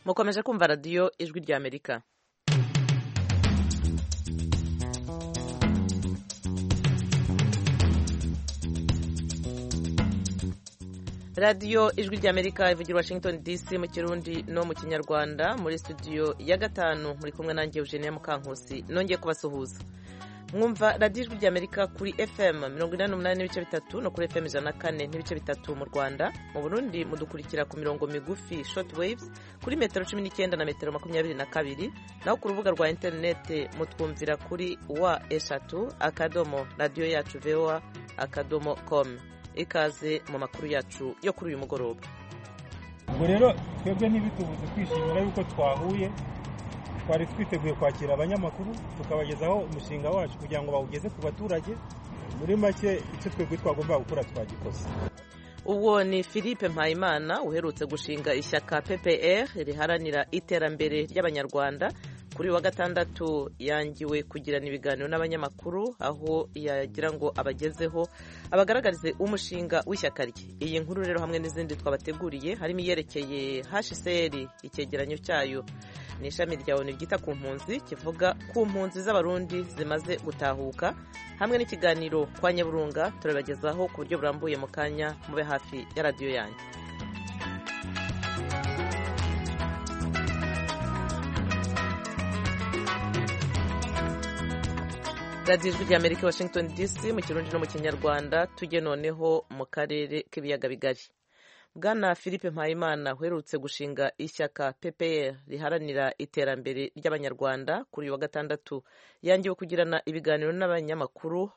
mukomeje kumva radiyo ijwi rya amerika radiyo ijwi rya amerika ivugira washington dc mu kirundi no mu kinyarwanda muri studio ya gatanu muri kumwe nanjye eugenia mukankusi nongeye kubasuhuza mwumva radiyo ijwi rya amerika kuri fm mirongo inani n'umunani n'ibice bitatu no kuri fm ijana na kane n'ibice bitatu mu rwanda mu burundi mudukurikira ku mirongo migufi short waves kuri metero cumi n'icyenda na metero makumyabiri na kabiri naho ku rubuga rwa interinete mutwumvira kuri wa eshatu akadomo radiyo yacu voa akadomo com ikaze mu makuru yacu yo kuri uyu mugoroba ubwo rero twebwe ntibitubuze kwishimira yuko twahuye twari twiteguye kwakira abanyamakuru tukabagezaho umushinga wacu kugira ngo bawugeze ku baturage muri make icyo twebwe twagomba gukora twagikoze uwo ni philippe mpayimana uherutse gushinga ishyaka ppr riharanira iterambere ry'abanyarwanda kuri wa gatandatu yangiwe kugirana ibiganiro n'abanyamakuru aho yagira ngo abagezeho abagaragarize umushinga w'ishyaka rye iyi nkuru rero hamwe n'izindi twabateguriye harimo iyerekeye hcr icyegeranyo cyayo ni ishami rya onu ryita ku mpunzi kivuga ku mpunzi z'abarundi zimaze gutahuka hamwe n'ikiganiro kwa nyaburunga turabagezaho ku buryo burambuye mu kanya mube hafi ya radiyo yanyu radiyo ijwi rya amerika washington dc mu kirundi no mu kinyarwanda tujye noneho mu karere k'ibiyaga bigari bwana philippe mpayimana uherutse gushinga ishyaka ppr riharanira iterambere ry'abanyarwanda kuri uyu wa gatandatu yangiwe kugirana ibiganiro n'abanyamakuru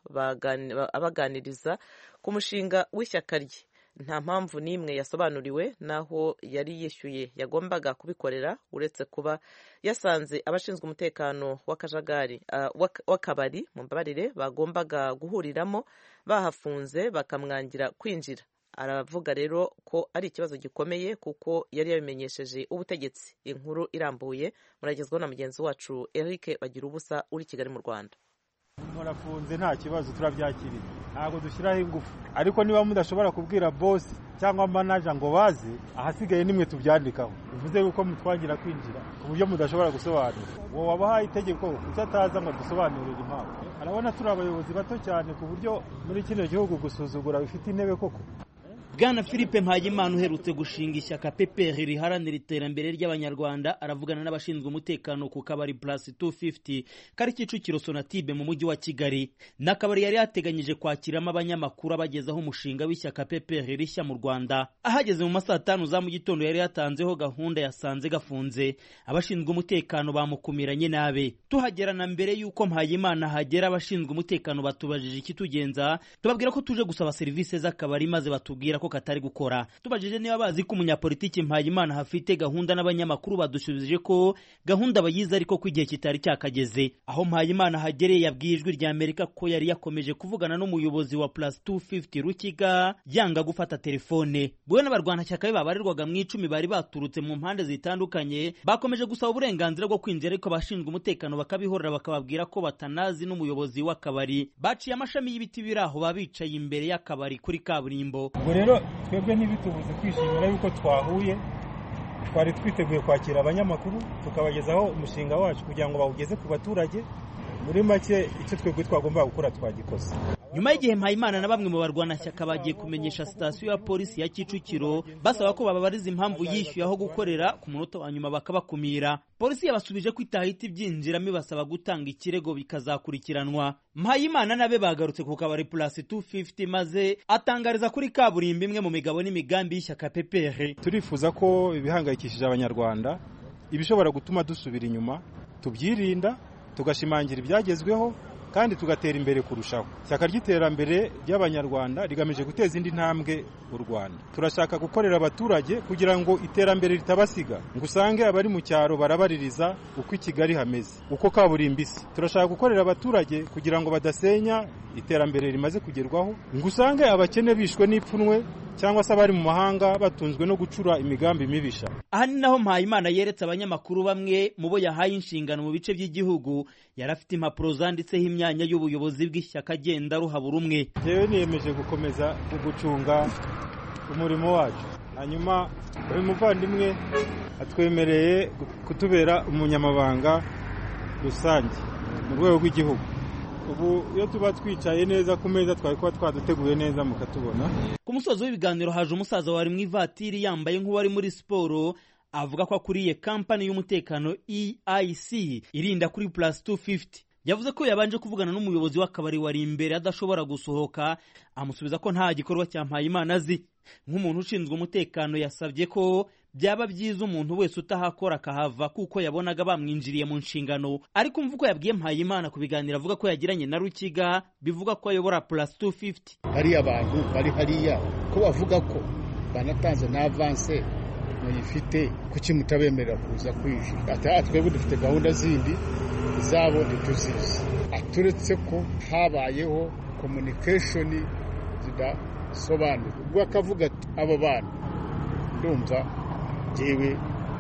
abaganiriza ku mushinga w'ishyaka rye nta mpamvu n'imwe yasobanuriwe n'aho yari yishyuye yagombaga kubikorera uretse kuba yasanze abashinzwe umutekano w'akajagari w'akabari mu mbabarire bagombaga guhuriramo bahafunze bakamwangira kwinjira aravuga rero ko ari ikibazo gikomeye kuko yari yabimenyesheje ubutegetsi inkuru irambuye muragezwaho na mugenzi wacu Eric bagira ubusa uri Kigali mu Rwanda murafunze nta kibazo turabyakiriye ntabwo dushyiraho ingufu ariko niba mudashobora kubwira bosi cyangwa manaja ngo baze ahasigaye nimwe tubyandikaho bivuze yuko mutwangira kwinjira ku buryo mudashobora gusobanura uwo wabahaye itegeko kuko ataza ngo dusobanurire impamvu arabona turi abayobozi bato cyane ku buryo muri kino gihugu gusuzugura bifite intebe koko bwana philippe mpayimana uherutse gushinga ishyaka ppr riharanira iterambere ry'abanyarwanda aravugana n'abashinzwe umutekano ku kabari plus 250 kari kicukiro sonatibe mu mujyi wa kigali ni akabari yari yateganyije kwakiramo abanyamakuru abagezaho umushinga w'ishyaka ppr rishya mu rwanda ahageze mu masaa tanu za mu gitondo yari yatanzeho gahunda yasanze gafunze abashinzwe umutekano bamukumiranye nabe tuhagera na mbere y'uko mpayimana hagera abashinzwe umutekano batubajije ikitugenza tubabwira ko tuje gusaba serivisi z'akabari maze batubwira ko katari gukora tubajije niba bazi ko umunyapolitiki mpayimana hafite gahunda n'abanyamakuru badushubije ko gahunda bayizi ariko ko igihe kitari cyakageze aho mpayimana hagereye yabwiye ijwi rya amerika ko yari yakomeje kuvugana n'umuyobozi wa plus 250 rukiga yanga gufata telefone bwe n'abarwanashyaka be babarirwaga mu icumi bari baturutse mu mpande zitandukanye bakomeje gusaba uburenganzira bwo kwinjira ariko abashinzwe umutekano bakabihorera bakababwira ko batanazi n'umuyobozi w'akabari baciye amashami y'ibiti biri aho babicaye imbere y'akabari kuri kaburimbo ubwo rero twebwe ntibitubuze kwishimira yuko twahuye twari twiteguye kwakira abanyamakuru tukabagezaho umushinga wacu kugira ngo bawugeze ku baturage muri make icyo twebwe twagomba gukora twagikoze nyuma y'igihe mpayimana na bamwe mu barwanashyaka bagiye kumenyesha sitasiyo ya polisi ya kicukiro basaba ko bababariza impamvu yishyuye aho gukorera ku munota wa nyuma bakabakumira polisi yabasubije ko itahita ibyinjiramo ibasaba gutanga ikirego bikazakurikiranwa mpayimana nabe bagarutse ku kabari purasi 250 maze atangariza kuri kaburimbo imwe mu migabo n'imigambi y'ishyaka ppr turifuza ko ibihangayikishije abanyarwanda ibishobora gutuma dusubira inyuma tubyirinda tugashimangira ibyagezweho kandi tugatera imbere kurushaho ishyaka ry'iterambere ry'abanyarwanda rigamije guteza indi ntambwe u rwanda turashaka gukorera abaturage kugira ngo iterambere ritabasiga ngo usange abari mu cyaro barabaririza uko i kigali hameze uko kaburimbo isi turashaka gukorera abaturage kugira ngo badasenya iterambere rimaze kugerwaho ngo usange abakene bishwe n'ipfunwe cyangwa se abari mu mahanga batunzwe no gucura imigambi mibisha aha ni naho mpayimana yeretse abanyamakuru bamwe mu bo yahaye inshingano mu bice by'igihugu yari afite impapuro zanditseho imyanya y'ubuyobozi bw'ishyaka agenda ruhabura umwe yewe niyemeje gukomeza gucunga umurimo wacu hanyuma uyu muvandimwe atwemereye kutubera umunyamabanga rusange mu rwego rw'igihugu ubu iyo tuba twicaye neza ku meza twari kuba twaduteguye neza mukatubona ku musozo w'ibiganiro haje umusaza wari mu ivatiri yambaye nk'uwari muri siporo avuga ko akuriye kampani y'umutekano EIC irinda kuri plus 250 yavuze ko yabanje kuvugana n'umuyobozi w'akabari wari imbere adashobora gusohoka amusubiza ko nta gikorwa cya Mpayimana azi nk'umuntu ushinzwe umutekano yasabye ko byaba byiza umuntu wese utahakora akahava kuko yabonaga bamwinjiriye mu nshingano ariko umva uko yabwiye Mpayimana ku biganiro avuga ko yagiranye na Rukiga bivuga ko ayobora plus 250 hariya abantu bari hariya ko bavuga ko banatanze na avance muyifite kuki mutabemerera kuza kwinjira twebwe dufite gahunda zindi zabo ntituzizi aturetse ko habayeho communication zidasobanura ubwo akavuga ati abo bantu ndumva njyewe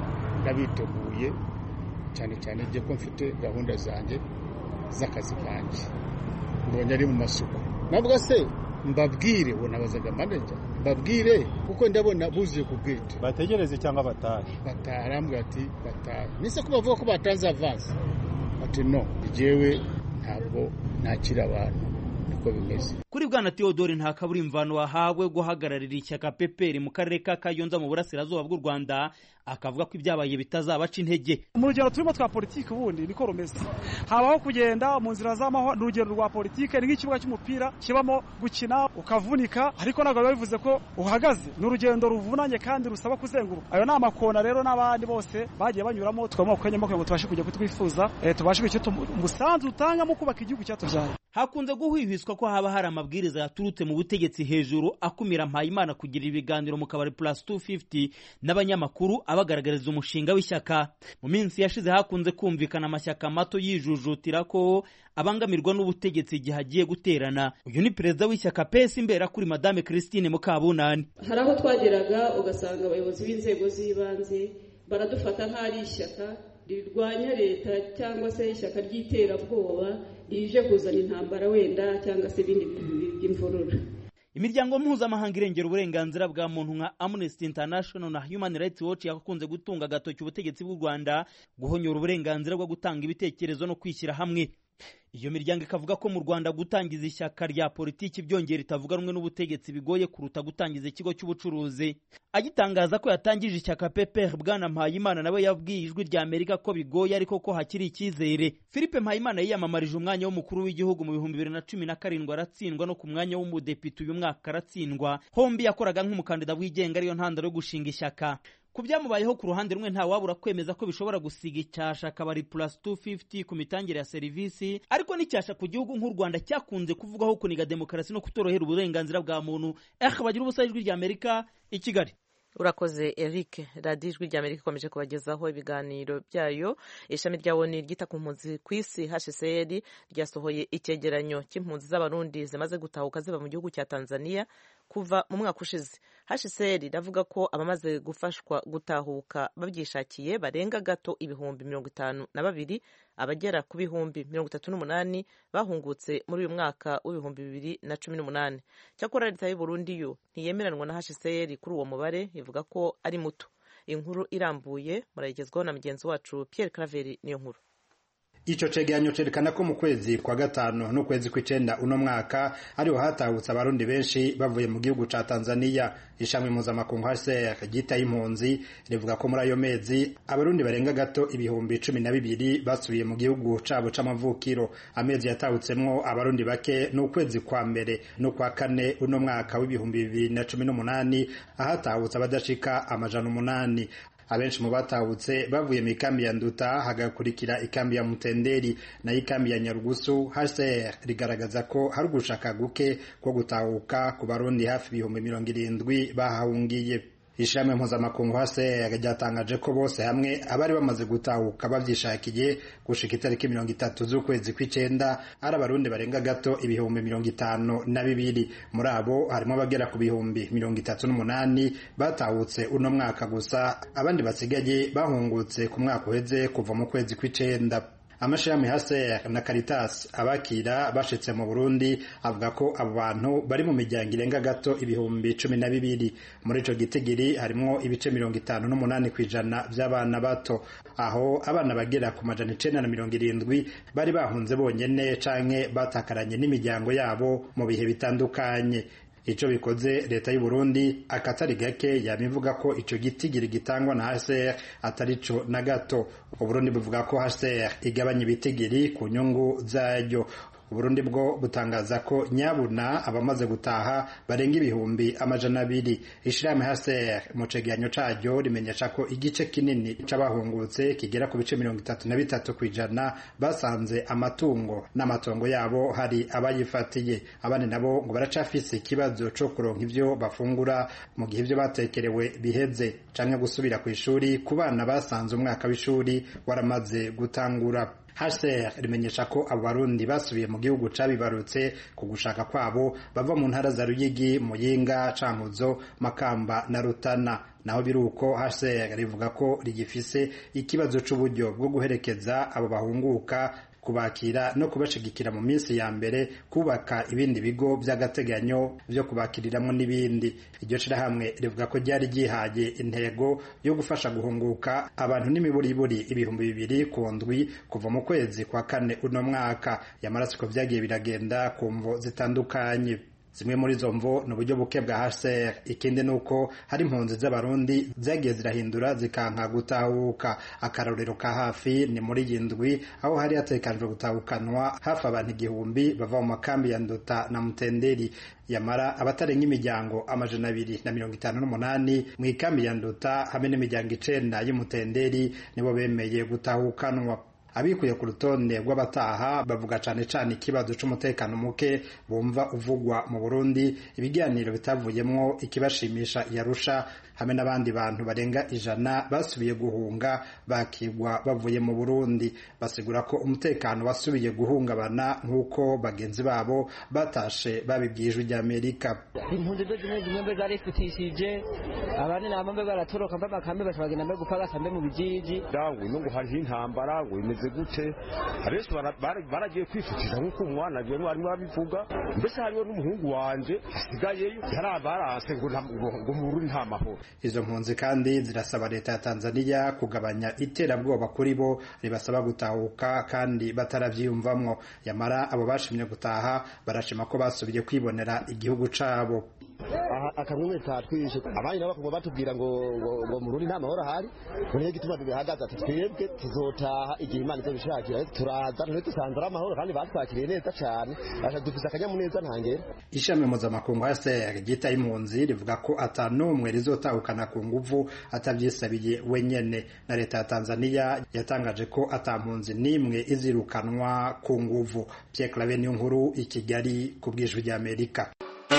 ndabiteguye cyane cyane njye ko mfite gahunda zanjye z'akazi kanjye mbonye ari mu masuku nabwo se mbabwire uwo nabazaga manager mbabwire kuko ndabona buzuye ku bwite bategereze cyangwa batahe bataha arambwira ati batahe nise ko bavuga ko batanze avansi ati no njyewe ntabwo nakira abantu niko bimeze kuri bwana Theodore nta kabura imvano wahawe guhagararira ishyaka peperi mu karere ka Kayonza mu burasirazuba bw'u Rwanda akavuga ko ibyabaye bitazabaca intege mu rugero turimo twa politiki ubundi niko rumeze habaho kugenda mu nzira z'amahoro ni urugero rwa politiki ni nk'ikibuga cy'umupira kibamo gukina ukavunika ariko ntabwo biba bivuze ko uhagaze ni urugendo ruvunanye kandi rusaba kuzenguruka ayo ni amakona rero n'abandi bose bagiye banyuramo tukabona ku kanya kugira ngo tubashe kujya kutwifuza tubashe kugira umusanzu utangamo kubaka igihugu cyatubyaye hakunze guhwihwiswa ko haba hari amabwiriza yaturutse mu butegetsi hejuru akumira Mpayimana kugira ibiganiro mu kabari plus 250 n'abanyamakuru abagaragariza umushinga w'ishyaka mu minsi yashize hakunze kumvikana amashyaka mato yijujutira ko abangamirwa n'ubutegetsi igihe agiye guterana uyu ni perezida w'ishyaka pesi imbera kuri madame Christine Mukabunani hari aho twageraga ugasanga abayobozi b'inzego z'ibanze baradufata nk'ari ishyaka rirwanya leta cyangwa se ishyaka ry'iterabwoba rije kuzana intambara wenda cyangwa se ibindi bintu by'imvururu imiryango mpuzamahanga irengera uburenganzira bwa muntu nka Amnesty International na Human Rights Watch yakunze gutunga agatoki ubutegetsi bw'u Rwanda guhonyora uburenganzira bwo gutanga ibitekerezo no kwishyira hamwe iyo miryango ikavuga ko mu Rwanda gutangiza ishyaka rya politiki byongera itavuga rumwe n'ubutegetsi bigoye kuruta gutangiza ikigo cy'ubucuruzi agitangaza ko yatangije ishyaka PPR bwana Mpayimana nawe yabwiye ijwi rya Amerika ko bigoye ariko ko hakiri icyizere Philippe Mpayimana yiyamamarije umwanya w'umukuru w'igihugu mu bihumbi bibiri na cumi na karindwi aratsindwa no ku mwanya w'umudepite uyu mwaka aratsindwa hombi yakoraga nk'umukandida wigenga ariyo ntandaro yo gushinga ishyaka ku byamubayeho ku ruhande rumwe nta wabura kwemeza ko bishobora gusiga icyasha akabari plus 250 ku mitangire ya serivisi ariko n'icyasha ku gihugu nk'u Rwanda cyakunze kuvugwaho kuniga demokarasi no kutorohera uburenganzira bwa muntu eh bagira ubusa ijwi rya Amerika i Kigali urakoze eric radiyo ijwi rya amerika ikomeje kubagezaho ibiganiro byayo ishami rya oni ryita ku mpunzi ku isi hcr ryasohoye icyegeranyo cy'impunzi z'abarundi zimaze gutahuka ziva mu gihugu cya tanzania kuva mu mwaka ushize hcr iravuga ko abamaze gufashwa gutahuka babyishakiye barenga gato ibihumbi mirongo itanu na babiri abagera ku bihumbi mirongo itatu n'umunani bahungutse muri uyu mwaka w'ibihumbi bibiri na cumi n'umunani cyakora leta y'u Burundi yo ntiyemeranwa na hcr kuri uwo mubare ivuga ko ari muto inkuru irambuye murayigezwaho na mugenzi wacu Pierre Claver niyo nkuru Ico cegeranyo cerekana ko mu kwezi kwa gatanu n'ukwezi kw'icenda uno mwaka ariho hatahutse abarundi benshi bavuye mu gihugu ca Tanzania ishami mpuzamakungu HCR ryitaye impunzi rivuga ko muri ayo mezi abarundi barenga gato ibihumbi cumi na bibiri basubiye mu gihugu cabo c'amavukiro amezi yatahutsemwo abarundi bake n'ukwezi kwa mbere n'ukwa kane uno mwaka w'ibihumbi bibiri na cumi n'umunani ahatahutse abadashika amajana umunani abenshi mu batahutse bavuye mu ikambi ya Nduta hagakurikira ikambi ya Mutenderi na ikambi ya Nyarugusu HCR rigaragaza ko hari ugushaka guke ko gutahuka ku barundi hafi ibihumbi mirongo irindwi bahahungiye ishami mpuzamakungu HCR ryatangaje ko bose hamwe abari bamaze gutahuka bavyishakiye gushika itariki mirongo itatu z'ukwezi kw'icenda ari abarundi barenga gato ibihumbi mirongo itanu na bibiri muri abo harimo abagera ku bihumbi mirongo itatu n'umunani batahutse uno mwaka gusa abandi basigaye bahungutse ku mwaka uheze kuva mu kwezi kw'icenda amashirahamwe HCR na Caritas abakira bashitse mu Burundi avuga ko abo bantu bari mu miryango irenga gato ibihumbi cumi na bibiri muri ico gitigiri harimwo ibice mirongo itanu n'umunani kw'ijana vy'abana bato aho abana bagera ku majana icenda na mirongo irindwi bari bahunze bonyene canke batakaranye n'imiryango yabo mu bihe bitandukanye ico bikoze leta y'u Burundi akatari gake yamivuga ko ico gitigiri gitangwa na HCR atarico na gato Uburundi buvuga ko HCR igabanya ibitigiri ku nyungu zaryo Uburundi bwo butangaza ko nyabuna abamaze gutaha barenga ibihumbi amajana abiri ishirahamwe HCR mu cegeranyo caryo rimenyesha ko igice kinini c'abahungutse kigera ku bice mirongo itatu na bitatu kw'ijana basanze amatungo n'amatongo yabo hari abayifatiye abandi nabo ngo baracafise ikibazo co kuronka ivyo bafungura mu gihe ivyo batekerewe biheze canke gusubira kw'ishuri ku bana basanze umwaka w'ishuri waramaze gutangura HCR rimenyesha ko abo barundi basubiye mu gihugu cabibarutse ku gushaka kwabo bava mu ntara za Ruyigi, Muyinga, Cankuzo, Makamba na Rutana naho biruko HCR rivuga ko rigifise ikibazo c'uburyo bwo guherekeza abo bahunguka kubakira no kubashigikira mu minsi ya mbere kubaka ibindi bigo by'agateganyo byo kubakiriramwo n'ibindi iryo shirahamwe rivuga ko ryari ryihaye intego yo gufasha guhunguka abantu n'imiburiburi ibihumbi bibiri ku ndwi kuva mu kwezi kwa kane uno mwaka yamarasiko vyagiye biragenda ku mvo zitandukanye zimwe muri izo mvo ni uburyo buke bwa HCR ikindi ni uko hari impunzi z'abarundi zagiye zirahindura zikanka gutahuka akarorero ka hafi ni muri iyi ndwi aho hari hatekanijwe gutahukanwa hafi abantu igihumbi bava mu makambi ya nduta na mutenderi yamara abatarenga imiryango amajana abiri na mirongo itanu n'umunani mu ikambi ya nduta hamwe n'imiryango icenda y'umutenderi nibo bemeye gutahukanwa abikuye ku rutonde rw'abataha bavuga cane cane ikibazo c'umutekano muke bumva uvugwa mu Burundi ibiganiro bitavuyemwo ikibashimisha yarusha hamwe n'abandi bantu barenga ijana basubiye guhunga bakigwa bavuye mu Burundi basigura ko umutekano wasubiye guhungabana nk'uko bagenzi babo batashe babibwijwe rya Amerika impunzi zo zimwe zimwe mbe zarifutishije abandi nabo mbe baratoroka mbe makambe bashobagenda mbe gupagasa mbe mu bijiji dawe nungu hariho intambara ngo imeze gute abenshi baragiye kwifutisha nk'uko umwana agiye mwarimu babivuga mbese hariho n'umuhungu wanje asigayeyo yarabaranse ngo mu Burundi nta mahoro izo mpunzi kandi zirasaba leta ya Tanzania kugabanya iterabwoba kuri bo ribasaba gutahuka kandi bataravyiyumvamwo yamara abo bashimye gutaha barashima ko basubiye kwibonera igihugu cabo aha akamwe tatwishe abandi nabo bakagwa batubwira ngo ngo mu Burundi nta mahoro ahari niyo gituma tubihagaze ati twebwe tuzotaha igihe Imana izobishakira turaza ntwe dusanze ari amahoro kandi batwakiriye neza cyane asha dufise akanyamuneza ntangere ishami mpuzamakungu HCR ryita impunzi rivuga ko atanumwe rizotahukana ku nguvu atavyisabiye wenyene na leta ya Tanzania yatangaje ko atampunzi nimwe izirukanwa ku nguvu Pierre Claver niyo nkuru i Kigali ku bwijwi rya Amerika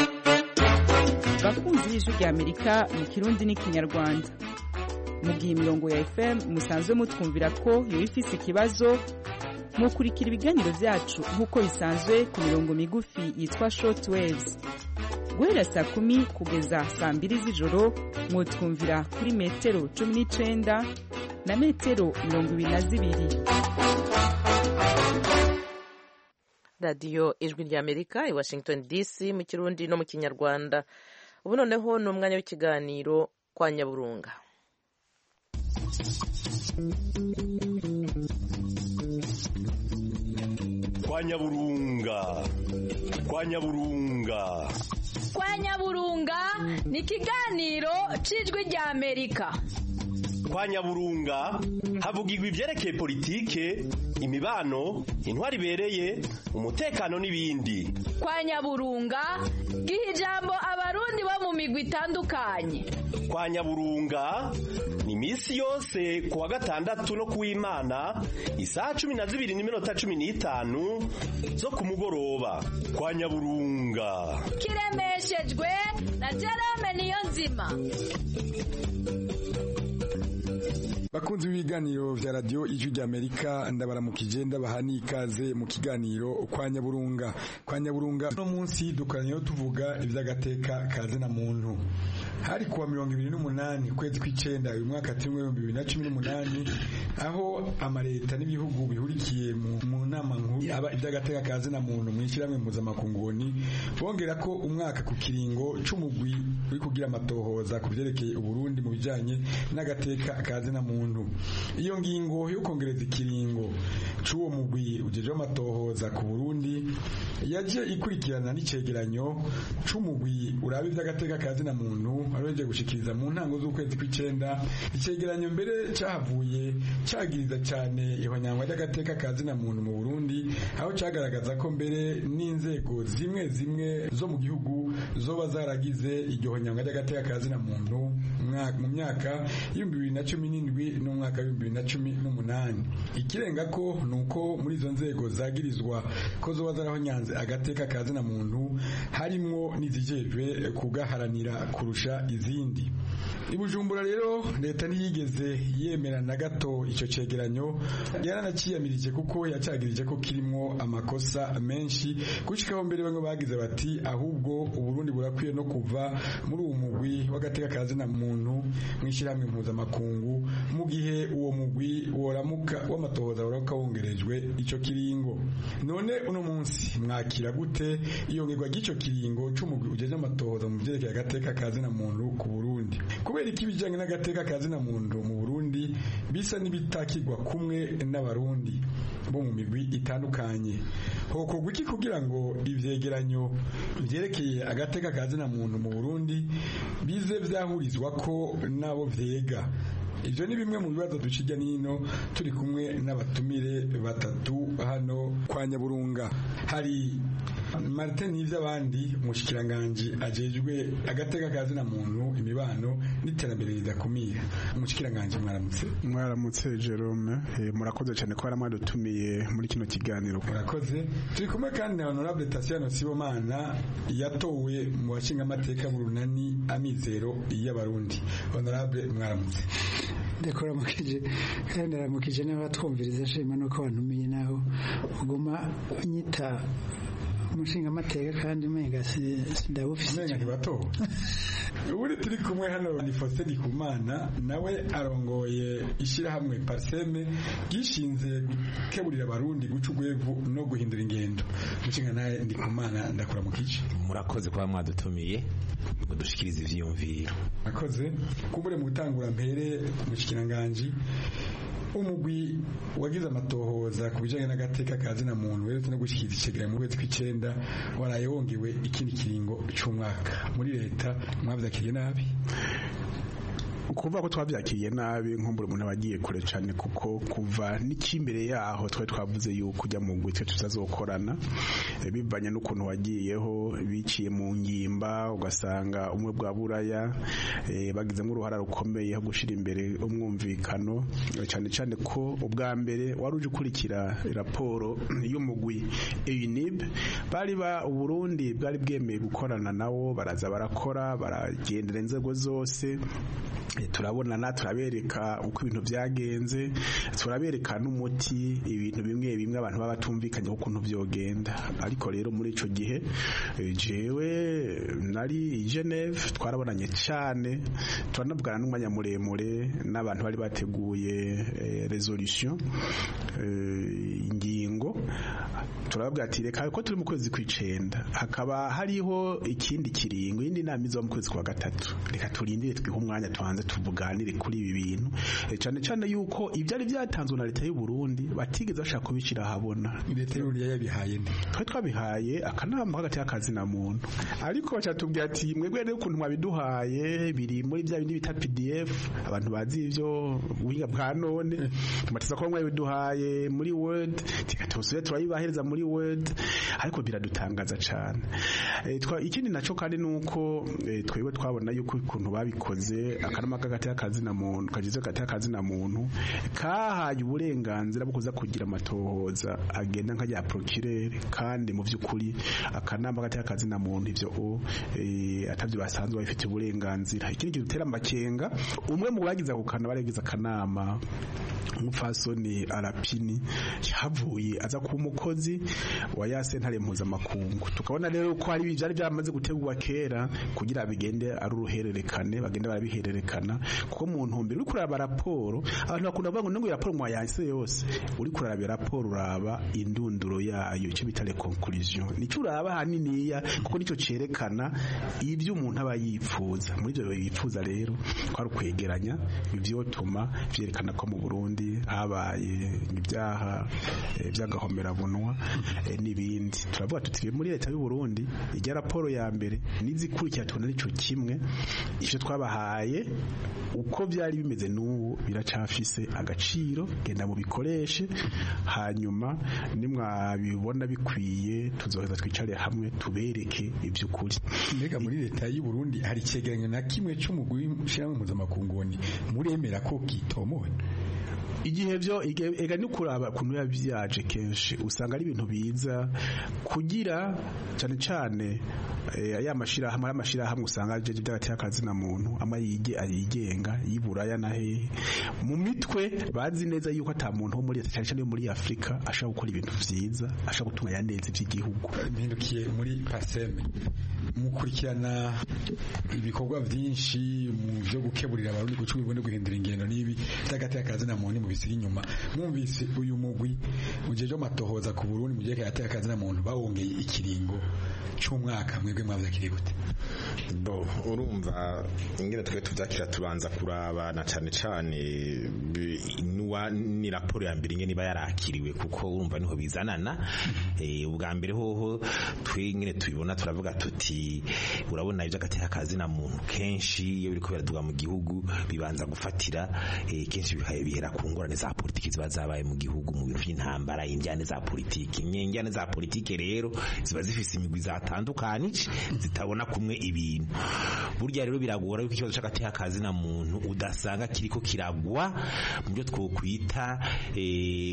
bakunzi b'ijwi rya amerika mu kirundi n'ikinyarwanda mu gihe imirongo ya fm musanzwe mutwumvira ko yoba ifise ikibazo mukurikira ibiganiro byacu nk'uko bisanzwe ku mirongo migufi yitwa short waves guhera saa kumi kugeza saa mbiri z'ijoro mwutwumvira kuri metero cumi n'icenda na metero mirongo ibiri na zibiri radiyo ijwi rya amerika i washington dc mu kirundi no mu kinyarwanda ubu noneho ni umwanya w'ikiganiro kwa nyaburunga kwa nyaburunga kwa nyaburunga kwa nyaburunga ni ikiganiro cy'ijwi rya amerika kwa nyaburunga havugirwa ibyerekeye politike imibano intwari ibereye umutekano n'ibindi kwa nyaburunga giha ijambo abarundi bo mu migwi itandukanye kwa nyaburunga ni iminsi yose ku wa gatandatu no ku w'imana isaha cumi na zibiri n'iminota cumi n'itanu zo ku mugoroba kwa nyaburunga kiremeshejwe na jerome niyo nzima bakunzi b'ibiganiro vya radio ijwi rya Amerika ndabaramukije ndabaha n'ikaze mu kiganiro kwa Nyaburunga kwa Nyaburunga no munsi dukoranye tuvuga ivy'agateka kaze na muntu hari kuwa mirongo ibiri n'umunani ukwezi kw'icenda uyu mwaka turimo ibihumbi bibiri na cumi n'umunani aho amaleta n'ibihugu bihurikiye mu nama nkuru aba iby'agateka ka zina muntu mu ishyirahamwe mpuzamakunguni bongera ko umwaka ku kiringo c'umugwi uri kugira amatohoza ku vyerekeye uburundi mu bijanye n'agateka ka zina muntu iyo ngingo yo kongereza ikiringo c'uwo mugwi ujejeho amatohoza ku burundi yaje ikurikirana n'icegeranyo c'umugwi uraba ivy'agateka ka zina muntu aroje gushikiriza mu ntango z'ukwezi kw'icenda icegeranyo mbere cahavuye cagiriza cane ihonyangwa ry'agateka ka zina muntu mu Burundi aho cagaragaza ko mbere n'inzego zimwe zimwe zo mu gihugu zoba zaragize iryo honyangwa ry'agateka ka zina muntu mu myaka y'ibihumbi bibiri na cumi n'indwi n'umwaka w'ibihumbi bibiri na cumi n'umunani ikirenga ko ni uko muri izo nzego zagirizwa ko zoba zarahonyanze agateka ka zina muntu harimwo n'izijejwe kugaharanira kurusha izindi i bujumbura rero leta ntiyigeze yemera na gato icyo cegeranyo yaranaciyamirije kuko yacagirije ko kirimo amakosa menshi gushikaho mbere bamwe bagize bati ahubwo uburundi burakwiye no kuva muri uwo mugwi w'agateka ka zina muntu mw'ishyirahamwe mpuzamakungu mu gihe uwo mugwi woramuka w'amatohoza woramuka wongerejwe ico kiringo none uno munsi mwakira gute iyongerwa ry'ico kiringo c'umugwi ujeje amatohoza mu vyerekeye agateka ka zina muntu ku burundi kubera iki ibijanye n'agateka ka zina muntu mu burundi bisa n'ibitakirwa kumwe n'abarundi bo mu migwi itandukanye hokorwa iki kugira ngo ivyegeranyo vyerekeye agateka ka zina muntu mu burundi bize vyahurizwa ko nabo vyega ibyo ni bimwe mu bibazo ducijya n'ino turi kumwe n'abatumire batatu hano kwa nyaburunga hari martin n'iby'abandi umushikiranganji ajejwe agateka ka zina muntu imibano n'iterambere ridakumira umushikiranganji mwaramutse mwaramutse jerome murakoze cyane ko mwadutumiye muri kino kiganiro murakoze turi kumwe kandi na honorable tasiano sibomana yatowe mu bashinga amateka burunani amizero y'abarundi honorable mwaramutse ndakuramukije kandi ndaramukije n'abatwumviriza shima nuko wantumiye naho uguma unyita umushinga amateka kandi umenga sindawufise umenga ntibatowe ubundi turi kumwe hano ni Faustin Ndikumana nawe arongoye ishyirahamwe Parseme gishinze gukeburira abarundi guca urwevu no guhindura ingendo mushinga nawe Ndikumana ndakura mu kici murakoze kuba mwadutumiye ngo dushikirize ivyiyumviro murakoze kubure mu gutangura mpere mushikiranganje umugwi wagize amatohoza ku bijanye n'agateka ka zina muntu weretse no gushyikiriza icegeranyo mu kwezi kw'icenda waraye wongewe ikindi kiringo c'umwaka muri leta mwavyakiriye nabi ukuvuga ko twabyakiriye nabi nkumbura umuntu abagiye kure cyane kuko kuva n'ikimbere yaho twari twavuze yuko ujya mu gutwe tutazokorana bivanye n'ukuntu wagiyeho biciye mu ngimba ugasanga umwe bwa buraya bagizemo uruhara rukomeye ho gushyira imbere umwumvikano cyane cyane ko ubwa mbere wari uje ukurikira raporo y'umugwi EUNIB bari ba uburundi bwari bwemeye gukorana nawo baraza barakora baragendera inzego zose turabonana turabereka uko ibintu byagenze turabereka n'umuti ibintu bimwe bimwe abantu baba batumvikanye ukuntu byogenda ariko rero muri ico gihe jewe nari i Geneve twarabonanye cyane turanavugana n'umwanya muremure n'abantu bari bateguye resolution ingingo turababwira ati reka ko turi mu kwezi kw'icenda hakaba hariho ikindi kiringo iyindi nama izo mu kwezi kwa gatatu reka turindire twihe umwanya tubanze tuvuganire kuri ibi bintu cyane cyane yuko ibyari byatanzwe na leta y'u Burundi batigeze bashaka kubishyira ahabona leta y'u Burundi yabihaye nde twari twabihaye akanama hagati y'akazi na muntu ariko bacatubwira ati mwebwe rero ukuntu mwabiduhaye biri muri bya bindi bita PDF abantu bazi ivyo ubuhinga bwa none tumatiza ko mwabiduhaye muri Word tikatosubire turayibahereza muri Word ariko biradutangaza cyane ikindi naco kandi nuko twebwe twabona yuko ukuntu babikoze akanama kagati y'akazi na muntu kagize hagati y'akazi na muntu kahaye uburenganzira bwo kuza kugira amatohoza agenda nk'ajya procureur kandi mu by'ukuri akanama hagati y'akazi na muntu ivyo atavyo basanzwe babifitiye uburenganzira ikindi kidutera amakenga umwe mu bagize ako kanama baragize akanama umupfasoni arapini yahavuye aza kuba umukozi wa ya sentare mpuzamakungu tukabona rero ko hari byari byamaze gutegurwa kera kugira bigende ari uruhererekane bagende barabihererekana kuko mu ntumbero uri kuraba raporo abantu bakunda kuvuga ngo ngo raporo mwayanse yose uri kuraba raporo uraba indunduro yayo icyo bita le conclusion nicyo uraba haniniya kuko nicyo cerekana ibyo umuntu aba yipfuza muri ibyo yipfuza rero ko ari ukwegeranya ivyotuma vyerekana ko mu Burundi habaye ibyaha by'agahomerabunwa n'ibindi turavuga tuti muri leta y'u Burundi ijya raporo ya mbere n'izikurikira tubona nico kimwe ivyo twabahaye uko byari bimeze n'ubu biracafise agaciro genda mu bikoreshe hanyuma nimwabibona bikwiye tuzoheza twicare hamwe tubereke iby'ukuri mbega muri leta y'u Burundi hari icegeranyo na kimwe c'umugwi w'ishyirahamwe mpuzamakungu muremera ko gitomowe igihe byo ega ni kuraba kuntu yabyaje kenshi usanga ari ibintu biza kugira cyane cyane ya mashirahamwe y'amashirahamwe usanga aje by'agati y'akazi na muntu ama yige ayigenga yiburaya na he mu mitwe bazi neza yuko ata muntu wo muri cyane cyane muri Afrika ashaka gukora ibintu vyiza ashaka gutunga yaneze by'igihugu mpindukiye muri paseme mukurikirana ibikorwa byinshi mu byo gukeburira abarundi gucuma ibone guhindura ingendo n'ibi by'agati y'akazi na muntu mu bisiri inyuma mwumvise uyu mugwi mu gihe cyo matohoza ku Burundi mu gihe cy'agati y'akazi na muntu bawongeye ikiringo cy'umwaka mwebwe mwavyakiriye gute bo urumva ingene twe tuvyakira tubanza kuraba na cane cane nuwa ni raporo ya mbere ingene iba yarakiriwe kuko urumva niho bizanana eh ubwa mbere hoho twe ingene tubibona turavuga tuti urabona ivyo agateka kazi na muntu kenshi iyo biriko biraduga mu gihugu bibanza gufatira eh, kenshi bikaye bihera ku ngorane za politiki ziba zabaye mu gihugu mu bintu by'intambara injyane za politiki injyane za politiki rero ziba zifise imigwi zatandukanije zitabona kumwe ibintu burya rero biragora yuko ikibazo c'agateka kazi na muntu udasanga kiriko kiragwa mu byo twokwita eh,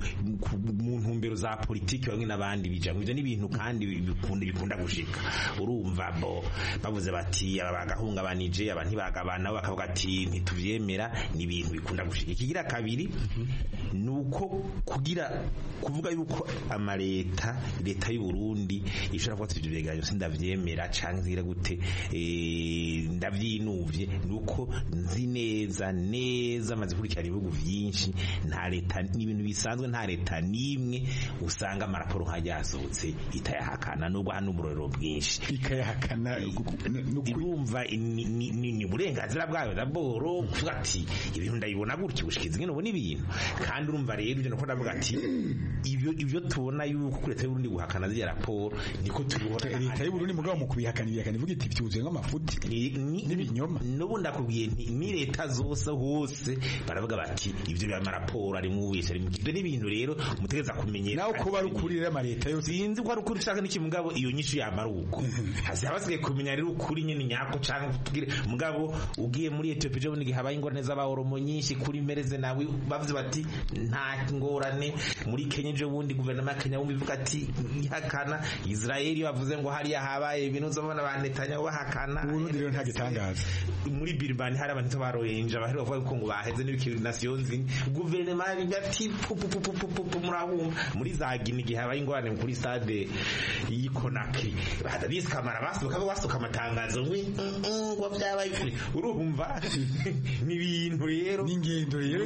mu ntumbero za politiki bamwe n'abandi bijamwe ivyo n'ibintu kandi bikunda bikunda gushika urumva bo bavuze bati aba bagahungabanije aba ntibagabana bakavuga ati ntituvyemera ni ibintu bikunda gushika ikigira kabiri nuko kugira kuvuga yuko amaleta leta y'u Burundi ishobora kuba ivyo vyegeranyo sindavyemera canke zira gute eh ndavyinuvye nuko nzi neza neza maze kurikirana ibihugu vyinshi nta leta n'ibintu bisanzwe nta leta nimwe usanga amaraporo nkajya yasohotse itayahakana nubwo hano umurorero bwinshi ikayahakana urumva ni uburenganzira bwayo daboro kuvuga ati ibintu ndabibona gutya gushikiza ingene ubona ibintu kandi urumva rero ibyo nuko ndavuga ati ibyo ibyo tubona yuko kuri leta y'uburundi guhakana ziriya raporo niko tubibona leta y'uburundi mugabo mu kubihakana ibihakana ivuga iti byuzuye nk'amafuti n'ibinyoma n'ubu ndakubwiye nti ni leta zose hose baravuga bati ibyo biba amaraporo ari mu wese ari mu ibyo n'ibintu rero mutegeza kumenyera nawe kuba ari ukuri rero amaleta yose sinzi ko ari ukuri ushaka n'iki mugabo iyo nyinshi yamara uko hasi habasigaye kumenya rero ukuri nyene nyako canke tugire mugabo ugiye muri Ethiopia je bunigi habaye ingorane z'abahoromo nyinshi kuri mereze nawe bavuze bati nta ngorane muri Kenya je bundi guverinoma ya Kenya bumva ivuga ati ihakana Israeli bavuze ngo hariya habaye ibintu zobona ba Netanyahu bahakana Burundi rero nta gitangaza muri Birmani hari abantu baroyenja bahari bavuga ko ngo baheze n'ibikiri nations guverinoma ati murahumva muri za Guinea gihe habaye ingorane kuri stade yikonaki badabise kamara basuka basuka amatangazo ngwi ngo byabaye urumva ni ibintu rero n'ingendo rero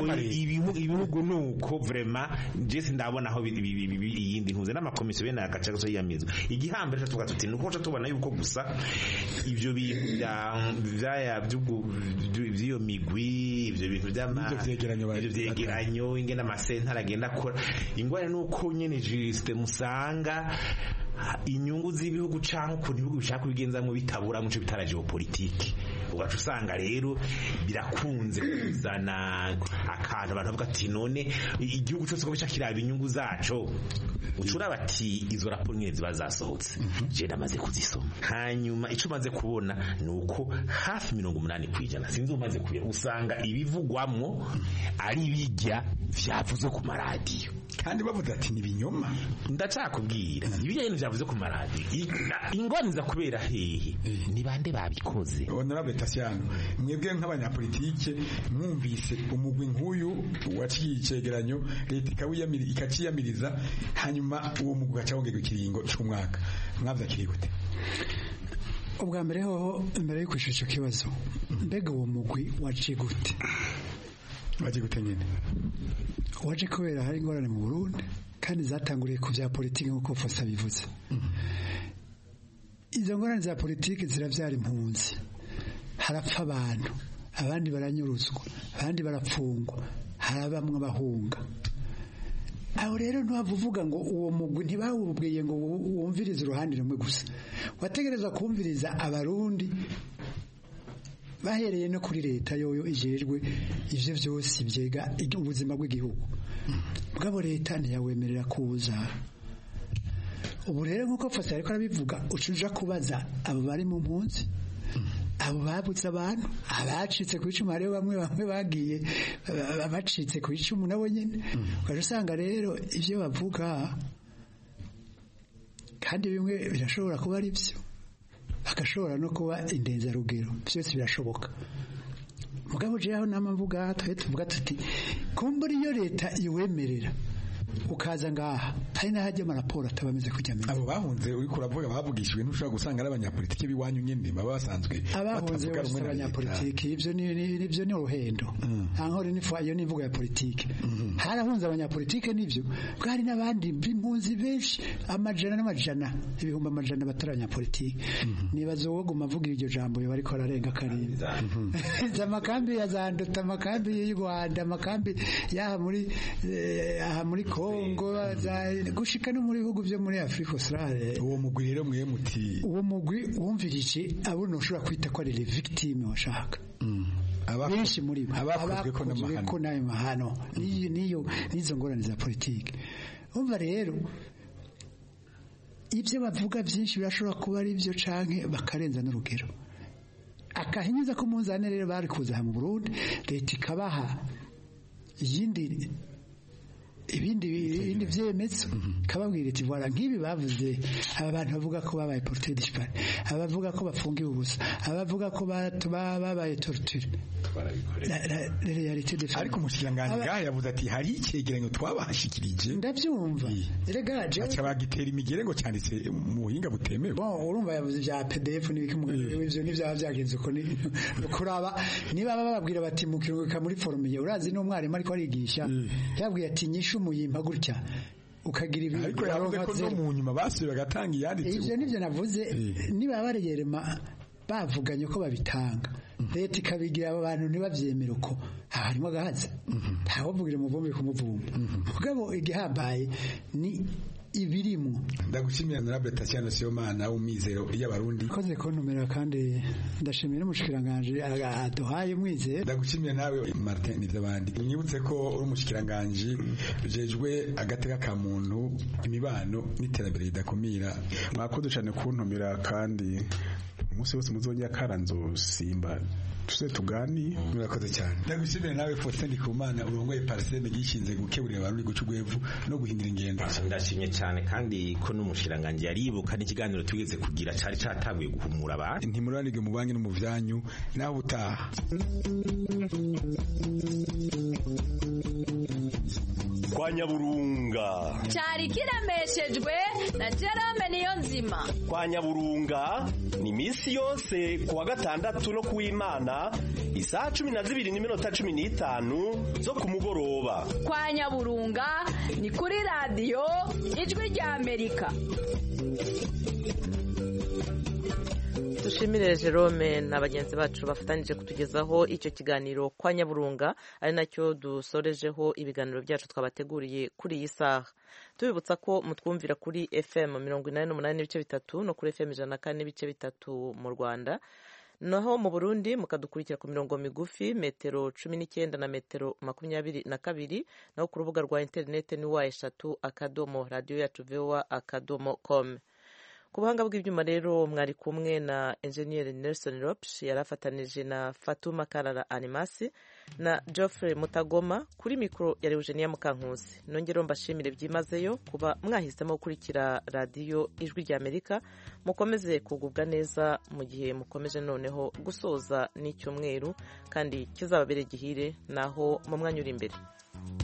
ibihugu nuko vraiment je sindabona aho iyindi ntuze n'amakomisiyo bene agace gaso yiyamizo igihambere cyo tuvuga tuti nuko tubona yuko gusa ivyo bintu byaya by'iyo migwi ivyo bintu by'amavyegeranyo ingene amasentara agenda akora ingwane nuko nyene juste musanga inyungu z'ibihugu canke ukuntu ibihugu bishaka kubigenzamwo bitabura muco bitara geopolitike ugaca usanga rero birakunze kuzana akantu abantu bavuga ati none igihugu cyose ko bica kiraba inyungu zaco ucura bati izo raporo nyine ziba zasohotse je namaze kuzisoma hanyuma ico maze kubona nuko hafi mirongo umunani kwijana sinzi umaze kubira usanga ibivugwamwo ari bijya vyavuzwe ku maradiyo kandi bavuze ati ni ibinyoma ndacakubwira ibijyanye n'ibyavuze ku maradiyo ingorane za kubera hehe ni bande babikoze honorable Tasiano mwebwe nk'abanyapolitike mwumvise umugwi nk'uyu waciye icegeranyo leta ikawiyamira ikaciyamiriza hanyuma uwo mugwi ugaca wongerwa ikiringo c'umwaka mwavyakiriye gute ubwa mbere hoho mbere yo kwishura icyo kibazo mbega uwo mugwi waje gute waje gute nyine waje kubera hari ingorane mu Burundi kandi zatanguriye ku bya politiki nk'uko Fosa bivuze izo ngorane za politiki zirabyara impunzi harapfa abantu abandi baranyuruzwa abandi barapfungwa harabamwe bahunga aho rero ntiwavuga ngo uwo mugwi ntibawubwiye ngo wumvirize uruhande rumwe gusa wategereza kumviriza abarundi bahereye no kuri leta yoyo ijejwe ivyo vyose byega ubuzima bw'igihugu bwabo leta ntiyawemerera kuza ubu rero nk'uko fasi ariko arabivuga ucuja kubaza abo bari mu mpunzi abo babutse abantu abacitse ku icumu hariho bamwe bamwe bagiye bacitse ku icumu nabo nyine ukaje usanga rero ibyo bavuga kandi bimwe birashobora kuba ari byo bagashobora no kuba indenzarugero byose birashoboka mugabo jeho nama mvuga twe tuvuga tuti kumbura iyo leta iwemerera ukaza ngaha hari n'ahajya amaraporo ataba ameze kujya ameze abo bahunze uri kuravuga bavugishijwe ntushobora gusanga ari abanyapolitiki b'iwanyu nyine baba basanzwe abahunze bose abanyapolitiki ibyo ni ibyo ni uruhendo nta nkore iyo ni imvugo ya politiki harahunze abanyapolitiki nibyo bwari n'abandi b'impunzi benshi amajana n'amajana ibihumbi amajana batari abanyapolitiki nibaza uwo guma avuga iryo jambo biba ariko ararenga karindwi amakambi ya zandota amakambi y'u Rwanda amakambi y'aha muri aha muri Kongo gushika no muri bihugu byo muri Afrika Australe uwo mugwi rero mwe muti uwo mugwi wumvirije abo ushobora kwita ko ari les victimes washaka benshi muri bo abakozwe ko nayo mahano niyo niyo nizo ngorane za politike umva rero ibyo bavuga byinshi birashobora kuba ari byo canke bakarenza n'urugero akahinyuza ko munzane rero bari kuza mu Burundi leta ikabaha yindi ibindi ibindi byemezo kababwira iti voilà nk'ibi bavuze aba bantu bavuga ko babaye porté dispari abavuga ko bafungiwe ubusa abavuga ko babaye torture ariko umushikiranganji ngaha yavuze ati hari icyegeranyo twabashikirije ndabyumva erega je aca bagitera imigere ngo cyanditse mu buhinga butemewe bon urumva yavuze bya PDF n'ibiki ivyo n'ivyaba byagenze uko ni kuraba niba bababwira bati mu kiruhuka muri forumiye urazi n'umwarimu ariko arigisha yabwiye ati nyishu umuyimpa gutya ukagira ibintu ariko yavuze ko no mu nyuma basuye bagatanga iyanditse ivyo nivyo navuze niba bareyerema bavuganye ko babitanga leta ikabigira abo bantu ntibabyemere uko harimo agahaza ntawuvugira umuvumbi kumuvumba mugabo igihambaye ni ibirimo ndagushimira honorable Tatiana Sibomana umwizero y'abarundi koze kontumira kandi ndashimira umushikiranganje aduhaye umwizero ndagushimira nawe Martin Nivyabandi nyibutse ko uri umushikiranganje ujejwe agateka ka muntu imibano n'iterambere ridakumira mwakoze cyane kuntumira kandi umunsi wose muzongera karanzo simba tuze tugani murakoze cyane ndagushimira nawe Faustin Ndikumana urongoye Parseme gishinze gukeburira abantu guca ugwevu no guhindura ingendo ndashimye cyane kandi ko n'umushiranganje yaribuka n'ikiganiro tugeze kugira cari catabuye guhumura abantu ntimuranige mu banki no mu vyanyu naho utaha kwa nyaburunga cyari kiremeshejwe na Jerome niyo nzima kwa nyaburunga ni iminsi yose ku wa gatandatu no ku w'imana isaha cumi na zibiri n'iminota cumi n'itanu zo ku mugoroba kwa nyaburunga ni kuri radiyo ijwi rya amerika dushimire Jerome na bagenzi bacu bafatanyije kutugezaho icyo kiganiro kwa nyaburunga ari nacyo dusorejeho ibiganiro byacu twabateguriye kuri iyi saha tubibutsa ko mutwumvira kuri fm mirongo inani n'umunani n'ibice bitatu no kuri fm ijana na kane n'ibice bitatu mu rwanda naho mu burundi mukadukurikira ku mirongo migufi metero cumi n'icyenda na metero makumyabiri na kabiri naho ku rubuga rwa interineti ni wa eshatu akadomo radiyo yacu vowa akadomo kome ku buhanga bw'ibyuma rero mwari kumwe na enjeniyeri nelson ropsh yari afatanije na fatuma karara animasi na geoffrey mutagoma kuri mikoro ya eugenia mukankusi nongero mbashimire byimazeyo kuba mwahisemo gukurikira radiyo ijwi rya amerika mukomeze kugubwa neza mu gihe mukomeje noneho gusoza n'icyumweru kandi kizababere gihire naho mu mwanya uri imbere